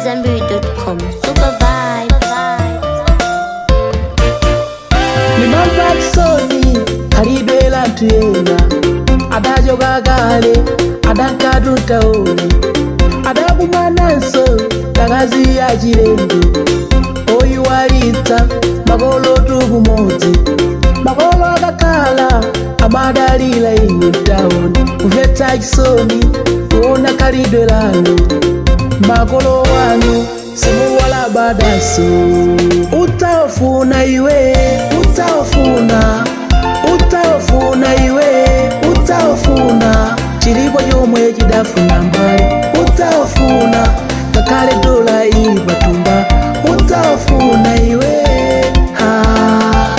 AmadZanbury.com. Super vibe. nimamva kisoni kalibela ntuyena adajoga gale adankatu ntaoni adakumananso takazi ya chilenge oyiwalitsa makolo tukumodzi makolo akakhala amadalira inu ntaoni kumvetsa chisoni kuona kalidwe lanu makolo wanu simuwalabadaso utawafuna iwe utawafuna utawafuna iwe utawafuna chilipo chomwe chidafuna mbali utawafuna ngakhale dola ili patumba utawafuna iwe ah.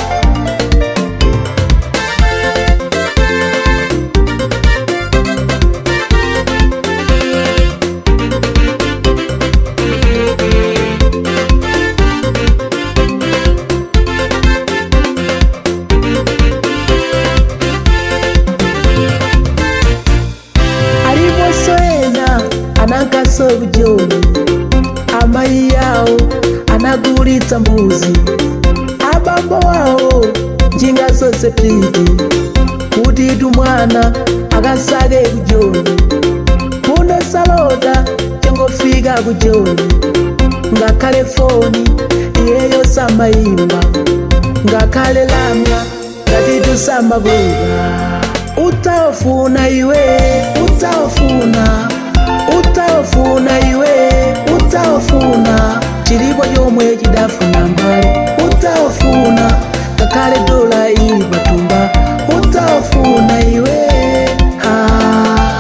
aliponso ena anankaso kujoni amayi yawo anagulitsa mbuzi abambo wawo njinga zonse piti kuti tumwana akasake kujoni muno salota changofika kujoni ngakhale foni iyeyo samayimba ngakhale lamya ngati tusamabwera utawafuna iwe utawafuna utawafuna iwe utawafuna chilipo chomwe chidafuna mbali utawafuna ngakhale dola ili patumba utawafuna iwe ah.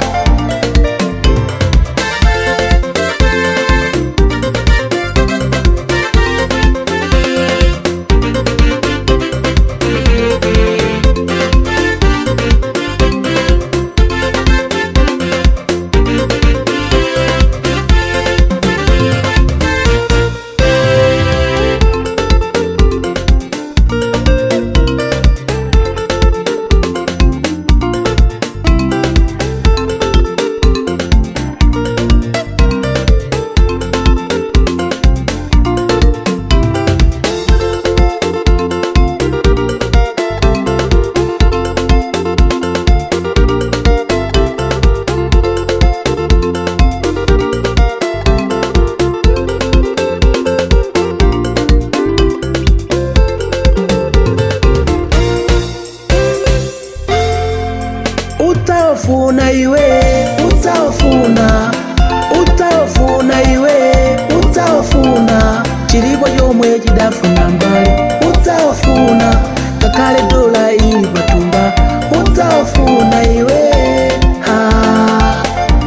utawafuna iwe utawafuna utawafuna iwe utawafuna chilipo chomwe chidafuna mbali utawafuna ngakhale dola ili patumba utawafuna iwe ah.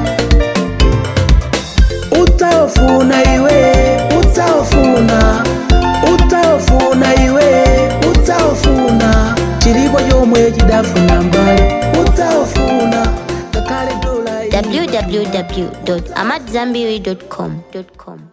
utawafuna iwe utawafuna utawafuna iwe utawafuna chilipo chomwe chidafuna mbali utawafuna ngakhale dola ili www.amadzanbury.com.